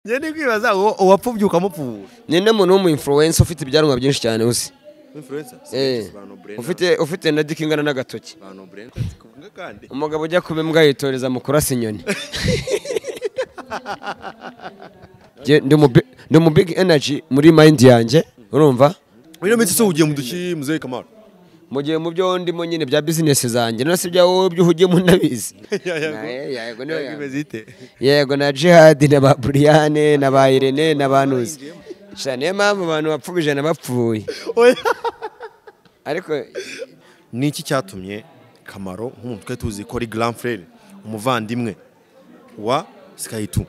njye ni kwibaza uwo uwapfubye ukamupfubura nyine umuntu w'umuinfluencer ufite ibyarumwa byinshi cyane uzi Eh, ufite ufite na diki ingana n'agatoki umugabo ujya kuba imbwa yitoreza mu kurasa inyoni Njye ndi mu bi- ndi mu big energy muri mind yanjye urumva muri iyo minsi se ugiye mu duki muzehe kamaro mu gihe mu byo ndimo nyine bya business zanjye no si ibya wowe ibyo uhugiyemo ndabizi Naye, yego niyo yaba. yego na jihadi na ba buriyane na ba irene na ba nuzi Sha, niyo mpamvu abantu bapfubije na bapfuye ariko ni iki cyatumye kamaro nk'umuntu twari tuzi ko ari grand frere umuvandimwe wa sikayituma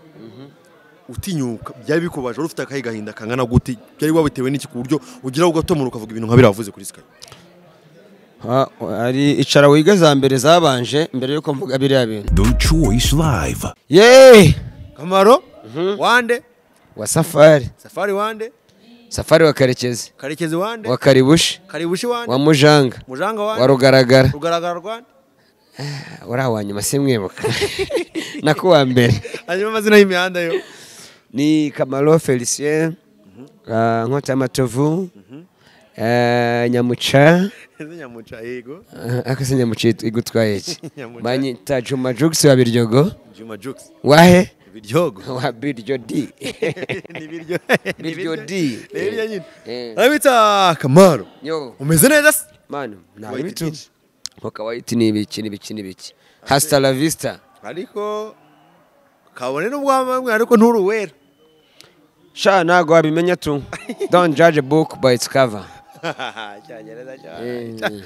utinyuka byari bikubaje wari ufite akahe gahinda kangana guti byari wabitewe n'iki ku buryo ugera ugatomora ukavuga ibintu nka biriya wavuze kuri sikayi Ha- hari icara wiga za mbere zabanje mbere yuko mvuga biriya bintu The Choice Live. ye kamaro wande wa safari safari wande safari wa karekezi karekezi wande wa karibushi karibushi wande wa mujanga mujanga wa wande rugaragara rugaragara rwande uriya wa nyuma simwibuka na kuwa mbere hanyuma amazina y'imihanda yo ni kamaro felicien ah, nkotamatovu ah, nyamuca ese nyamuca yego akase nyamuca igutwaye iki Nyamuca. banyita juma jugisi wa biryogo juma jukes wahe ibiryogo wa biryo di ni ibiryo biryo di ni ibiryo nyine Eh. arabita kamaro yo umeze neza se manu nta White bitu beach. bakaba white ni ibiki n'ibiki n'ibiki hasta la vista ariko kabone n'ubwamamwe ariko nturi uwera sha ntago wabimenya tu don't judge a book by its cover cyongereza Eh,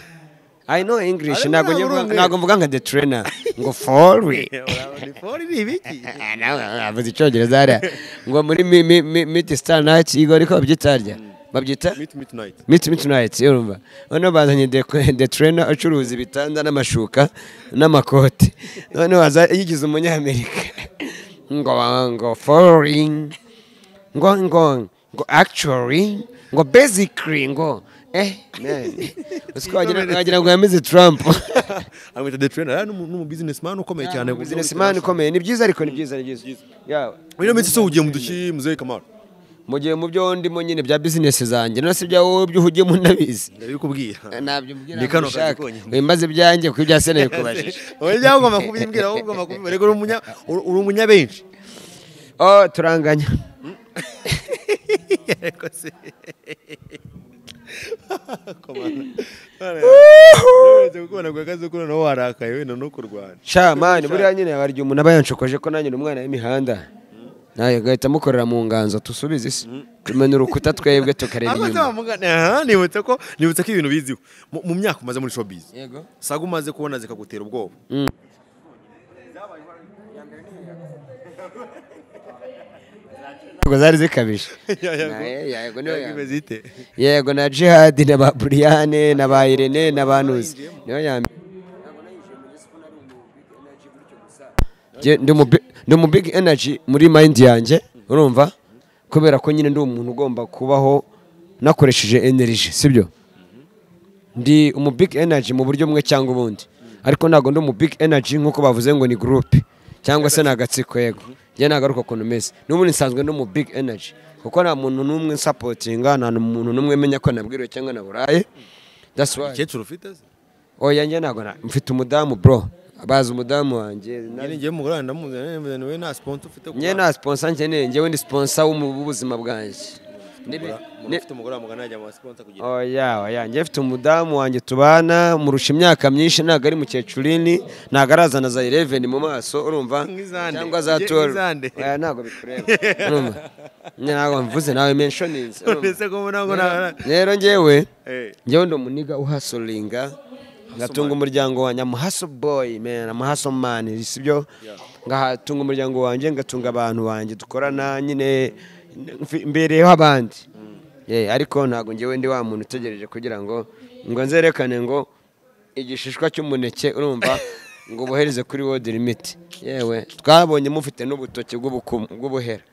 I know English Ariko ntago ntabwo nyevuga- uri umwe. ntago mvuga nka the trainer ngo for we cyane ni ibiki Ah, nawe avuze icyongereza hariya ngo muri mi mi mi miti star night igo ariko babyita harya babyita miti miti nayiti miti miti night urumva noneho bazanye the, the trainer ucuruza ibitanda n'amashuka n'amakote noneho waza yigize umunyamerika ngo ngo foreign ngo ngo ngo actually ngo basically ngo eh man usiko wagira wagira ngo yamize Trump amwita de trainer ari n'umu bizinesi mani ukomeye cyane ku buryo businessman ukomeye ni byiza ariko ni byiza ni byiza yeah muri iyo minsi se ugiye mu duki muzehe kamaro mu gihe mu byo ndimo nyine bya business zanjye no si ibya wowe ibyo uhugiyemo ndabizi ndabikubwira ntabyo mbwira Ni kano kazi mbishaka konyine. wimbaze ibyanjye kuko ibya sena bikubajije oya njyawe ugomba kubimbwira ahubwo ugomba kubibwira uri umunya uri uri umunyabenshi oh turanganya Yego se. Komana. None- Uretse gukubona ku kazi kuko noneho warakaye wenda no kurwana. sha mani buriya nyine barya umuntu aba yanshokoje ko nanjye ni umwana w'imihanda nawe agahita amukorera mu nganzo dusubize isi tumena urukuta twebwe tukareba Ahubwo se inyuma wamugana- aha, nibutse ko nibutse ko ibintu biziho mu mu myaka umaze muri showbiz yego saga umaze kubona zikagutera ubwoba Ntabwo zari zikabije Yego. Naye, yego niyo Yego ya mbere. imeze ite? yego na jihadi na ba buriyane na ba irene na ba nuzi niyo ya mbere Njye ndi mu bi- ndi mu big energy muri mind yanjye urumva kubera ko nyine ndi umuntu ugomba kubaho nakoresheje energy sibyo ndi umu big energy mu buryo bumwe cyangwa ubundi ariko ntabwo ndi umu big energy nk'uko bavuze ngo ni groupe cyangwa se ni agatsiko yego njye nagaruka ukuntu meze n'ubundi nsanzwe ndi umu big energy kuko nta muntu n'umwe nsapotinga nta muntu n'umwe menya ko nabwiriwe cyangwa naburaye that's why Umukecuru ufite se? oya njye ntabwo na- mfite umudamu bro bazi umudamu wanjye Njye ni njyewe umugore wanjye ndamuzi, njyewe ndamuzi, njyewe nta sponsor ufite ku njye bana. nta sponsor nkeneye njyewe ndi sponsor w'umu- w'ubuzima bwanjye Nibi- Umuntu ni- ufite umugore wamugana yajya mu basponsor kugira- oya oya njye mfite umudamu wanjye tubana murusha imyaka myinshi ntabwo ari mukecurini ntabwo arazana za 11 mu maso urumva Nk'izande. cyangwa za Njye 12 nk'izande. oya ntabwo bikureba urumva Njye ntabwo mvuze nawe mentionings None se ko mbona ngo nta- rero njyewe Eh. njyewe ndi umuniga uhasoringa ngatunga umuryango wanjye amuhaso boy man amuhaso man sibyo ngatunga umuryango wanjye ngatunga abantu banjye dukorana nyine mfi- mbereyeho abandi Yeah, ariko ntabwo njyewe ndi wa muntu utegereje kugira ngo ngo nzerekane ngo igishishwa cy'umuneke urumva ngo ubohereze kuri wodi limiti yewe twabonye mufite n'ubutoki bw'ubukumu- bw'ubuhera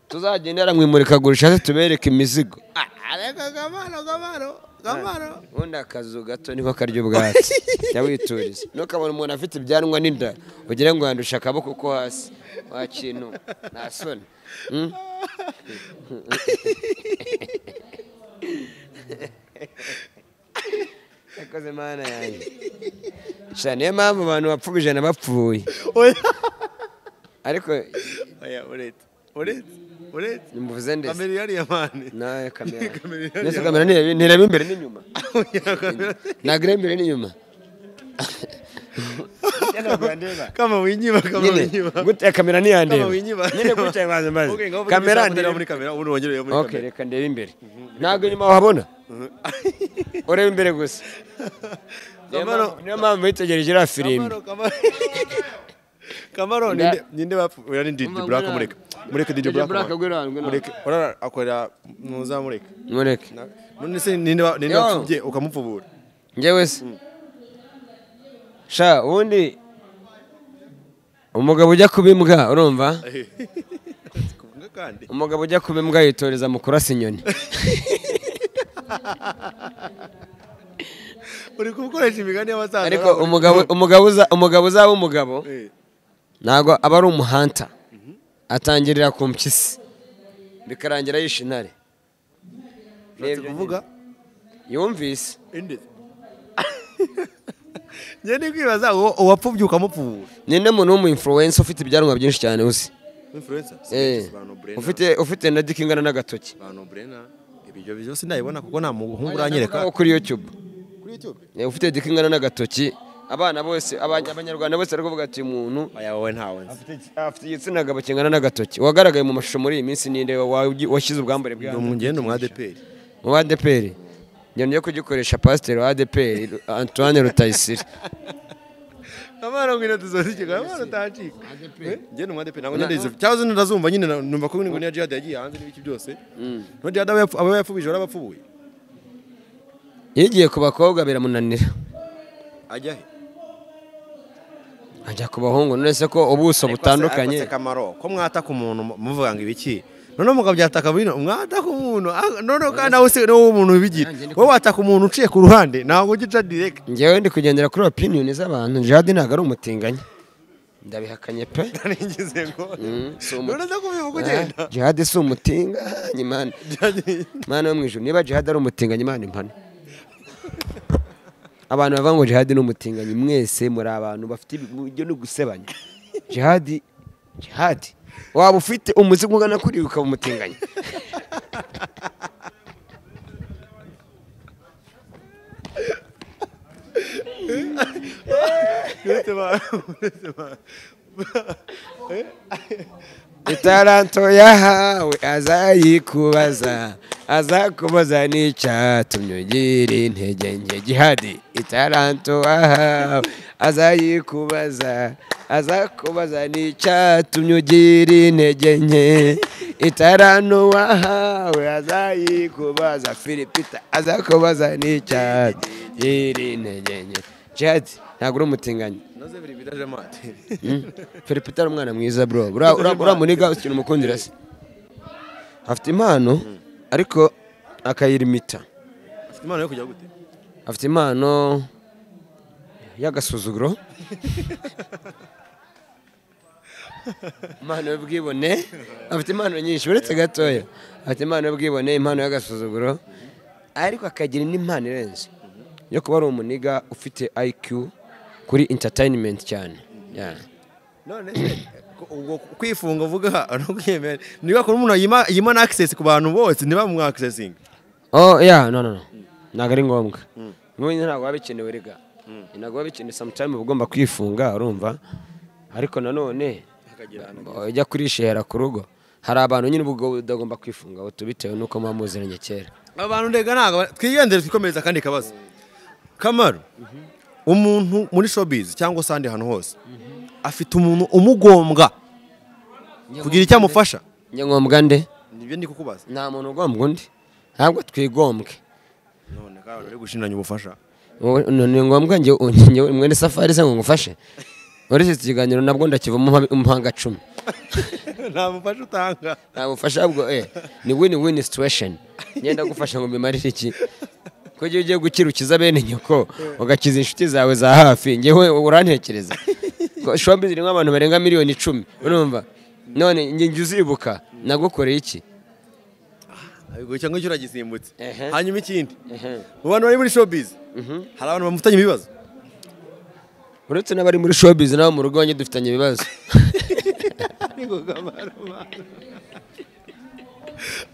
tuzagendera mu imurikagurisha se tubereke imizigo Ariko Kamaro, Kamaro, Kamaro. ubundi akazu gato niko karya ubwatsi jya wituriza ntukabona umuntu afite ibyanwa n'inda ugire ngo yandushe akaboko ko hasi wa kintu nta soni yakoze mana yanjye Sha, niyo mpamvu abantu bapfuba ijana bapfuye oya ariko oya uretse uretse uretse muvuze ndetse kamera yariya mani nawe kamera Kamera ihari ndetse ya- kamera ntireba ntireba imbere n'inyuma ntabwo ireba imbere n'inyuma kama winyiba kama nyine winyiba gutya kamera kama ntiyandeba winyiba nyine gutya banza mbaze Okay, ngaho vuga kamera ibisabwa ndireba ndireba muri kamera ubundi wongereye muri ok kamera reka ndebe imbere ntabwo inyuma wahabona ureba imbere gusa Niyo Kamaro mpamvu- niyo mpamvu yitegereje iriya filime Kamaro Kamaro Kamaro Nda- ninde ninde bapfu oya ni Didi Umva, Black ngwino mureke mureke Didi Didi Black Black, mureke. ngwino hano, ngwino mureke ora akora muza mureke mureke Na- none se ninde wa- ninde Yo. wapfubye ukamupfubura njyewe se sha ubundi umugabo ujya kuba imbwa urumva kuvuga kandi umugabo ujya kuba imbwa yitoreza mu kurasa inyoni uri gukoresha imigani y'abasaza ariko umugabo umugabo uza- umugabo uzaba umugabo Eh, ntabwo aba ari umuhanta atangirira ku mpyisi bikarangira yishe intare ushatse kuvuga yumvise indi njye ni kwibaza uwo uwapfubye ukamupfubura ninde muntu w'umuinfluwensa ufite ibyanwa byinshi cyane uzi influencer si Eh, benshi, ba Nobrena, ufite ufite na diki ingana n'agatoki ba Nobrena, ibyo byose ndabibona kuko nta muhungu uranyereka Wo kuri youtube kuri youtube Eh, ufite diki ingana n'agatoki abana bose abanya- abanyarwanda bose bari kuvuga ati umuntu aya wowe ntawe nzi afite igitsina gabo kingana n'agatoki wagaragaye mu mashusho muri iyi minsi ninde wa- washyize ubwambure ni bwa umugende mu adeperi mu ba adeperi njyana yo kugikoresha pasiteri wa adeperi Lu- antoine rutayisire abana ngwino tuzozike abana utacika ngende mu adeperi ntabwo ndende cyangwa se ntazumva nyine na- numva ko ngo niya jihad yagiye hanze n'ibiki byose no jihad aba yapfu- aba yapfubije aba yapfubuye yigiye ku bakobwa biramunanira ajya he ajya ku bahungu none se ko ubuso Ariko se butandukanye akamaro ko mwataka umuntu mu- muvuga ngo ibiki noneho mukabyataka bino mwataka umuntu ah, noneho kandi nawe se niwo umuntu wibigira Nanjye ndi wowe wataka umuntu uciye ku ruhande ntabwo ujya uca direct ngewe ndi kugendera kuri opiniyoni z'abantu jihadi ntabwo ari umutinganyi ndabihakanye pe narigize ngo si umu- none se kubivuga ugenda Ah, jihadi si umutinganyi mani mani wo mu ijuru niba jihadi ari umutinganyi mani impane abantu bavuga ngo jihadi ni umutinganyi mwese muri abantu bafite ibyo ni ugusebanya jihadi jihadi waba ufite umuzigo ugana kuri ukaba umutinganyi uretse ba- uretse ba- itaranto yahawe azayikubaza azakubaza n'icyatumye ugira intege nke gihari itaranto wahawe azayikubaza azakubaza n'icyatumye ugira intege nke itaranto wahawe azayikubaza filipita azakubaza n'icyatumye intege nke jihadi ntabwo uri umutinganyi noze biri biraje amate Felipita ari umwana mwiza bro Ura- ura- uramuniga ikintu umukundira se afite impano ariko akayirimita afite impano yo kujya gute afite impano y'agasuzuguro impano y'ubwibone afite impano nyinshi uretse gatoya afite impano y'ubwibone impano y'agasuzuguro ariko akagira n'impano irenze yo kuba ari umuniga ufite IQ kuri entertainment cyane Yeah. none se ko- ubwo kwifunga uvuga no kwiyemera niba kuri umuntu yima- yimana access ku bantu bose ntibamuha accessinga Oh yeah, no no no. Ntabwo ari ngombwa. N'ubundi ntabwo biba bikenewe rega. Ntabwo biba bikenewe sometime uba ugomba kwifunga urumva. Ariko nanone Akagira ujya kurishera ku rugo. Hari abantu nyine ubwo udagomba kwifunga ngo tubitewe nuko muba muziranye kera. abantu ndega ntabwo twigendere twikomereza akandi kabazo kamaro umuntu muri showbiz cyangwa se ahandi hantu hose afite umuntu umugombwa kugira icyo amufasha Njye ngombwa nde? nibyo ndi kukubaza Nta muntu ugombwa undi. Ntabwo twigombwe. none kandi uri gushindanya ubufasha Wowe- no- Ni ngombwa njye njye mwene safari se ngo ngufashe. Muri iki kiganiro nabwo ndakivamo umuhanga cumi. nta mufasha utanga nta bufasha bwo eh ni win win situation ngenda gufasha ngo mbimarire iki ko igihe ugiye gukira ukiza bene nyoko ugakiza inshuti zawe za hafi ngewe urantekereza Ko showbiz irimo abantu barenga miliyoni icumi urumva none njye njye uzibuka nagukoreye iki abiguye cyangwa icyo uragisimbutse Ehe. hanyuma ikindi mu bantu bari muri showbiz hari abantu bamufitanye ibibazo uretse n'abari muri showbiz nabo mu rugo wanjye dufitanye ibibazo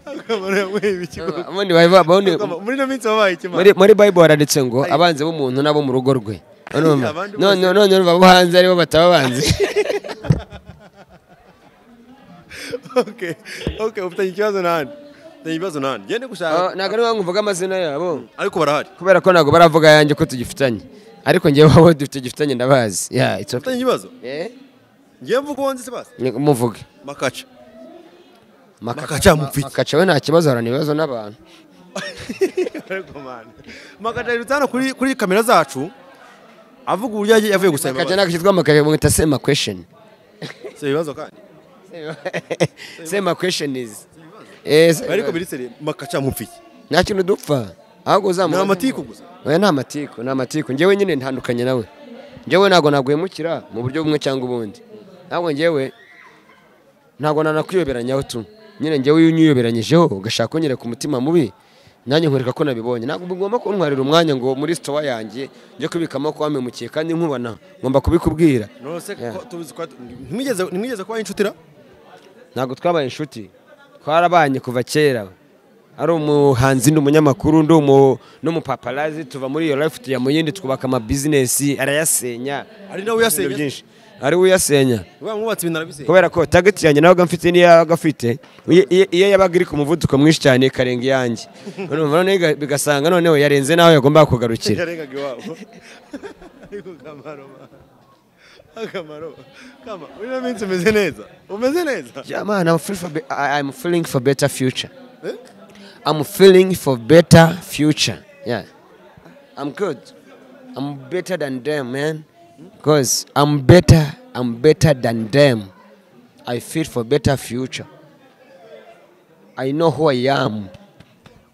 akamaro yamuheye ibikigo Abandi bari- abandi- muri ino minsi wabaye ikimara muri muri bible haranditse ngo abanzi b'umuntu n'abo mu rugo rwe urumva abandi none none urumva abo hanze aribo bataba abanzi okay okay ufitanye ikibazo n'ahandi ufitanye ikibazo n'ahandi gende Ah, gushaka ntabwo ariho mvuga amazina yabo ariko barahari kubera ko ntabwo baravuga ayanjye ko tugifitanye ariko njyewe wowe dufite igifitanye ndabazi ya it's okay ufitanye ikibazo Eh? ngiye mvuga uwo nzi sebasi Ni- muvuge makaca Makaca makaca mufite. makaca we nta kibazo harana ibibazo n'abantu ariko mani makaca yirutse hano kuri kuri kamera zacu avuga uburyo yagiye- yavuye gusaba makaca imbabazi nakitwa makaca mwita sema question si ibibazo kandi sema question is Eh, sema- ariko biri seri makaca mupfiki nta kintu dupfa ahubwo ni uzamuha amatiku gusa oya ni amatiku ni amatiku njyewe nyine ntandukanye nawe njyewe ntabwo naguhemukira mu buryo bumwe cyangwa ubundi ntabwo njyewe ntabwo nanakwiyoberanyaho tu nyine njyewe iyo unyiyoberanyijeho ugashaka kunyereka ku mutima mubi nanjye nkwereka ko nabibonye ntabwo ugomba kuntwarira umwanya ngo muri sitowa yanjye njye kubikamo ko wamemukiye kandi nkubona ngomba kubikubwira nose Yeah. ko tuzi ko ntimwigeze ntimwigeze kuba inshutira ntabwo twabaye inshuti twarabanye kuva kera ari umuhanzi ni umunyamakuru ndi umu- n'umupaparazi tuva muri iyo life tujya mu yindi twubaka amabizinesi arayasenya Ari nawe uyasenya? Ibintu byinshi ari we uyasenya uba mwubatse ibintu arabiseye kubera ko tageti yanjye nawe mfite n'iyo yabaga afite iyo- iyo- iyo yabaga iri ku muvuduko mwinshi cyane ikarenga iyanjye Urumva noneho iga- bigasanga noneho yarenze nawe yagombaga kugarukira yarengaga iwabo ariko kamaro akamaro kama muri ino minsi umeze neza umeze neza Yeah, man, I'm feeling for be- I- I'm feeling for better future. Eh? I'm feeling for better future. Yeah. I'm good. I'm better than them, man. Because I'm better. I'm better than them. I feel for better future. I know who I am.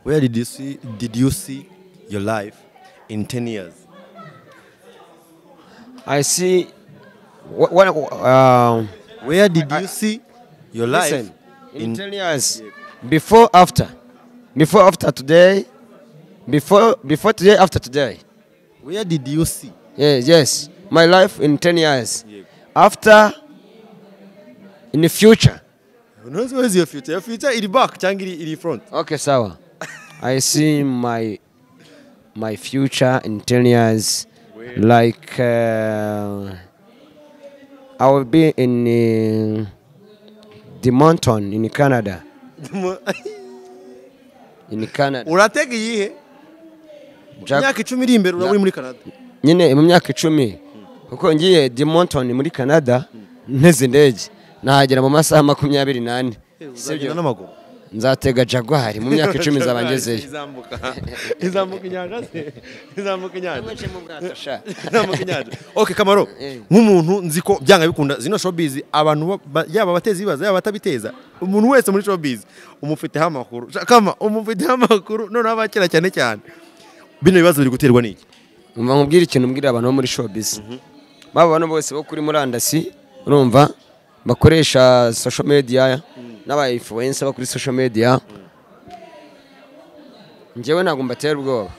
where did you see did you see your life in 10 years I see. What? what um, where did you see your life Listen, in in- 10 years, before, after, before, after today, before, before today, after today. where did you see Yes, yes. My life in 10 years. Yep. After, in the future. knows where is your future your future iri back cyangwa iri iri front Okay, sawa. I see my my future in 10 years like uh, I will be in uh, the mountain in Canada. In Canada. uratega iyihe Jack, imyaka icumi iri imbere uraba uri muri canada nyine mu myaka icumi kuko ngiye di mountain muri Canada nteze indege nahagera mu masaha makumyabiri n'ane. uzagenda n'amaguru nzatega jagwari mu myaka icumi nzaba ngezeyo izambuka izambuka inyanja se izambuka inyanja Ntambuka inyanja. okay kamaro Eh. nk'umuntu nzi ko byanga bikunda zino showbiz abantu ba- ba- yaba abateza ibibazo yaba abatabiteza umuntu wese muri showbiz umufiteho amakuru Sha- kama umufiteho amakuru noneho abakira cyane cyane bino bibazo biri guterwa n'iki umva nkubwire ikintu mbwira abantu bo muri showbiz baba bano bose bo kuri murandasi urumva bakoresha social media n'aba influencer bo kuri social media njyewe ntabwo mbatera ubwoba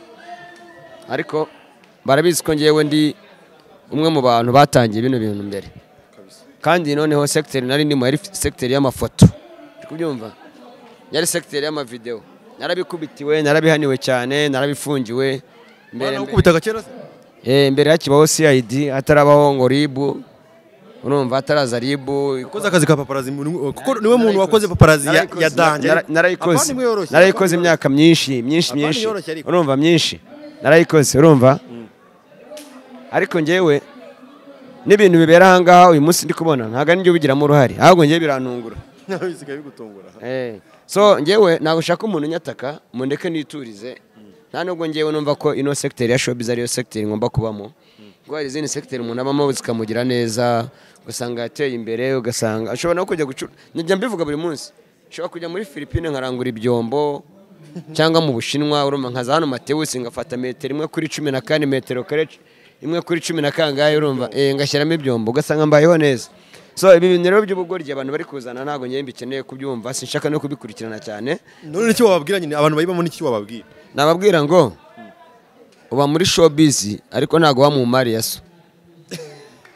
ariko barabizi ko njyewe ndi umwe mu bantu batangiye bino bintu mbere kandi noneho sekiteri nari ndimo yari sekiteri y'amafoto uri kubyumva yari sekiteri y'amavidewo narabikubitiwe narabihaniwe cyane narabifungiwe mbere Bana gukubitaga kera se Eh, mbere hakibaho cid hatarabaho ngo ribu urumva hataraza ribu wakoze akazi ka paparazi muri- kuko niwe muntu wakoze paparazi ya ya danje Nara- narayikoze Avandi imwe yoroshye. narayikoze imyaka myinshi myinshi Avandi myinshi yoroshye ariko. urumva myinshi narayikoze urumva ariko njyewe n'ibintu bibera ahangaha uyu munsi ndi kubona ntabwo ari njye ubigiramo uruhare ahubwo njyewe birantungura Bisigaye bigutungura Eh, so njyewe ntabwo ushaka umuntu unyataka mundeke niturize nta nubwo njyewe numva ko ino sekiteri ya showbiz ariyo sekiteri ngomba kubamo kuko hari izindi sekiteri umuntu abamo zikamugira neza ugasanga yateye imbere ugasanga ashobora no kujya gucura njya mbivuga buri munsi nshobora kujya muri filipine nkarangura ibyombo cyangwa mu bushinwa urumva nkaza hano matewusi ngafata metero imwe kuri cumi na kane metero kare imwe kuri cumi na kangahe urumva eh, ngashyiramo ibyombo ugasanga mbayeho neza so ibi bintu rero by'ubugoryi abantu bari kuzana ntabwo njyewe bikeneye kubyumva sinshaka no kubikurikirana cyane none icyo wababwira nyine abantu bayibamo n'icyo wababwira nababwira ngo uba muri showbiz ariko ntabwo wamumariya so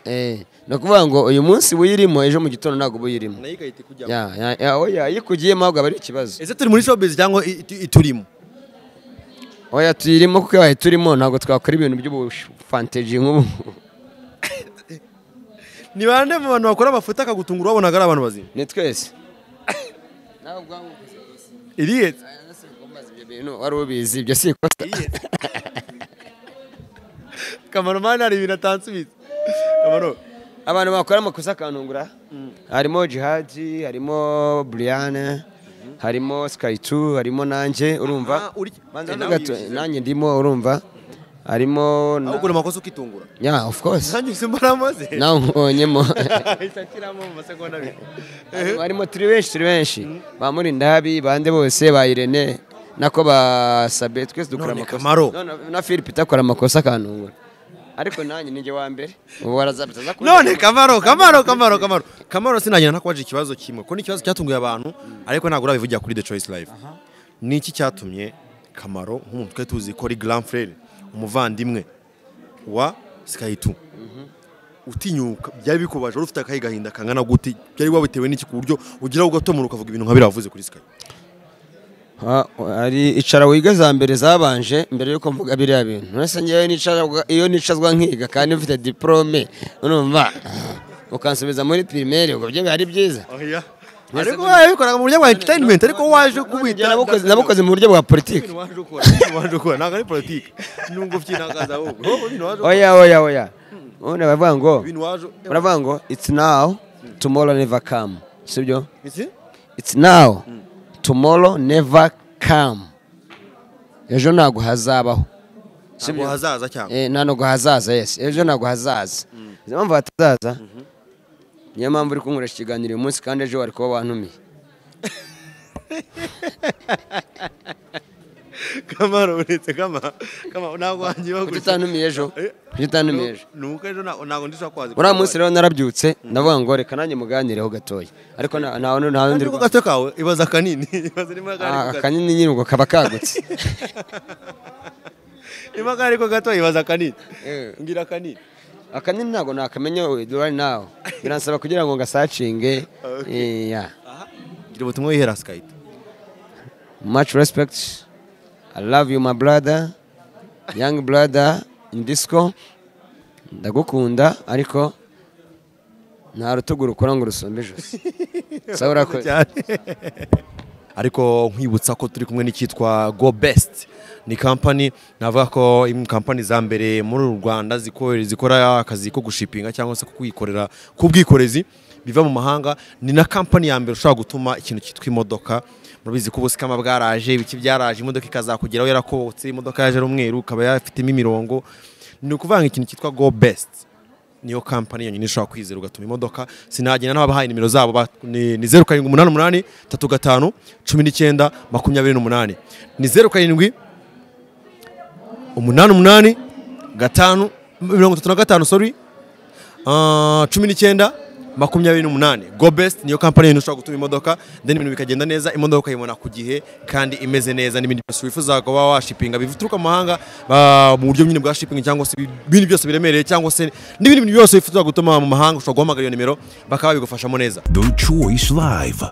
Eh, ni ukuvuga ngo uyu munsi uyirimo ejo mu gitondo ntabwo uba uyirimo nayo igahita ikujyamo Ya, ya- ya, oya iyo ikugiyemo ahubwo aba ari ikibazo ese turi muri showbiz cyangwa i- i- iturimo oya tuyirimo kuko ibaye turimo ntabwo twakora ibintu by'ubufanteji nk'ubu ni bande mu bantu bakora amafoto akagutungura wabona ari abantu bazima ni twese iriyetse wari ubizi ibyo si ikosa kamaromani hari ibintu atansubiza kamaro abantu bakora amakosa akantungura harimo jihadi harimo buriyane harimo skayitu harimo nanjye urumva Ah, uri- Banza Eh, na nawe gato, ubizi. nanjye ndimo urumva harimo na- aho ukora amakosa ukitungura ya of course nanjye gusa mbaramaze nawe nkubonyemo ahita ashyiramo mu masegonda abiri Harimo- harimo turi benshi turi benshi ba murindabi bande bose ba irene nako ba sabe twese dukora None amakosa Kamaro. None- na philip akora amakosa akantungura ariko nanjye ninjye wa mbere ubu barazabitaza none kamaro kamaro kamaro kamaro kamaro sinagenda ntakubaje ikibazo kimwe ko ni ikibazo cyatunguye abantu ariko ntabwo urabivugira kuri the choice life ni iki cyatumye kamaro nk'umuntu twari tuzi ko ari grand frere umuvandimwe wa skayitu utinyuka byari bikubaje wari ufite akahe gahinda kangana gute byari wabitewe n'iki ku buryo ugeraho ugatomora ukavuga ibintu nka biriya wavuze kuri skayi Ha- hari icara wiga za mbere zabanje mbere yuko mvuga biriya bintu uretse ngewe nicara- iyo nicazwa nkiga kandi mfite diporome urumva ukansubiza muri pirimeri ubwo byo biba ari byiza ariko wabikoraga mu buryo bwa entertainment ariko waje kubita Nabukoze- nabukoze mu buryo bwa politiki ibintu waje ukora ibintu waje ukora ntabwo ari politiki nubwo byinagaza ahubwo ibintu waje ukora oya oya oya ubundi baravuga ngo ibintu waje baravuga ngo it's now tomorrow never come sibyo Iki? it's now tomorrow never come ejo ntabwo hazabaho ntabwo hazaza cyangwa Eh, nta ntabwo hazaza yes ejo ntabwo hazaza niyo mpamvu hatazaza niyo mpamvu uri kunkoresha ikiganiro uyu munsi kandi ejo wari kuba wantumiye kamaro uretse kama kama ntabwo wangiwe kuki utantumiye ejo Eh. kuki utantumiye ejo nuko ejo ntabwo ntabwo ndishobora kwazi uriya munsi rero narabyutse ndavuga ngo reka nanjye muganireho gatoya ariko nta nta wundi nta wundi kandi ko gato kawe ibaza kanini ibaza niba kari Ah, ko gato akanini nyine ubwo kaba kagutse niba kari ko gato ibaza kanini Eh. ngira kanini akanini ntabwo nakamenya right now biransaba kugira ngo ngasacinge Eh, yeah. ngira ubutumwa wihera sikayiti much respect i love you my brother young brother in disco ndagukunda ariko nta rutugu rukora ngo rusumbe ijosi sawa urakoze ariko nkwibutsa ko turi kumwe n'icyitwa go best ni kampani navuga ko imwe mu kampani za mbere muri uru rwanda ziko- zikora akazi ko gushipinga cyangwa se ko kwikorera k'ubwikorezi biva mu mahanga ni na kampani ya mbere ushobora gutuma ikintu cyitwa imodoka murabizi ko ubusikama bwaraje ibiki byaraje imodoka ikazakugeraho yarakobotse imodoka yaje ari umweru ikaba yafitemo imirongo ni ukuvuga ngo ikintu cyitwa go best niyo kampani yonyine ushobora kwizera ugatuma imodoka sinagenda n'ababahaye nimero zabo ba- ni ni zeru karindwi umunani umunani tatu gatanu cumi n'icyenda makumyabiri n'umunani ni zeru karindwi umunani umunani gatanu mirongo itatu na gatanu sorry Ah, cumi n'icyenda makumyabiri n'umunani go best niyo kampani yonyine ushobora gutuma imodoka then ibintu bikagenda neza imodoka ukayibona ku gihe kandi imeze neza n'ibindi byose wifuza kuba washipinga bituruka mu mahanga ah, mu buryo nyine bwa shipping cyangwa se ibindi byose biremereye cyangwa se n'ibindi bintu byose wifuza gutuma mu mahanga ushobora guhamagara iyo nimero bakaba babigufashamo neza The Choice Live.